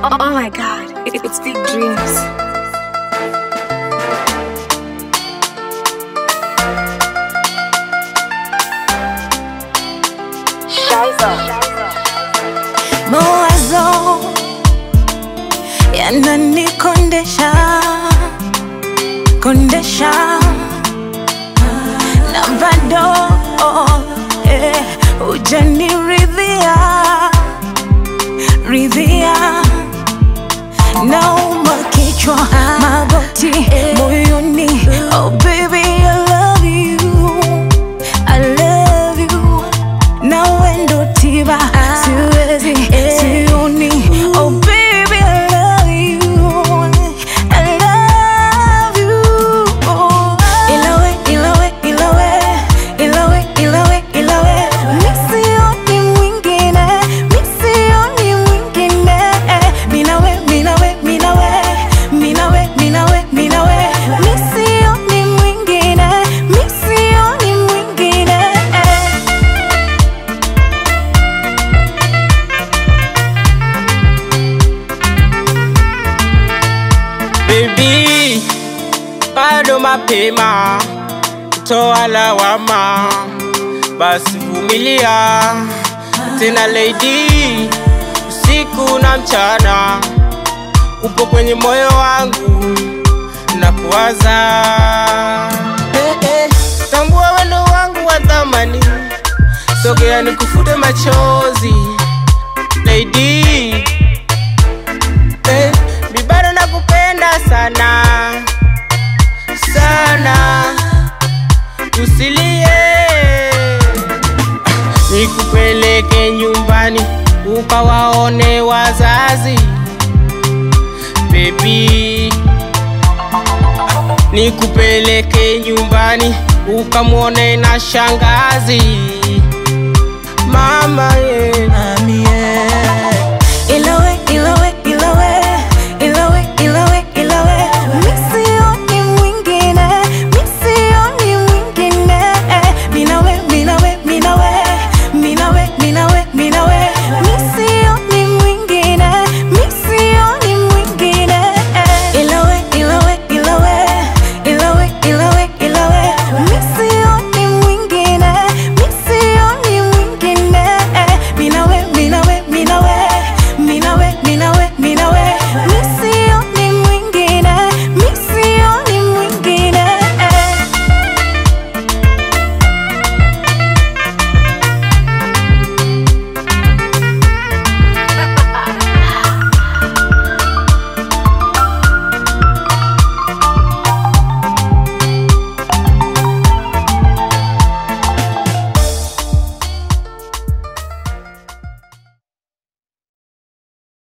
Oh, oh my god, it, it's big dreams. mawazo yananikondesha kondesha na bado eh, hujaniridhia ridhia nauma kichwa magoti moyoni oh baby I love you I love you nawe ndo tiba siwezi sioni oh baby I love you I love you oh. ilawe ilawe ilawe ilawe ilawe ilawe misioni mwingine misioni mwingine minawe minawe minawe minawe minawe minawe misioni mwingine misioni mwingine Baby, bado mapema kutoa lawama, basi vumilia tena lady, usiku na mchana upo kwenye moyo wangu na kuwaza eh, eh, tambua wendo wangu wa thamani, sogea nikufute machozi lady eh, mi bado nakupenda sana sana, usilie, nikupeleke nyumbani ukawaone wazazi baby, nikupeleke nyumbani ukamwone na shangazi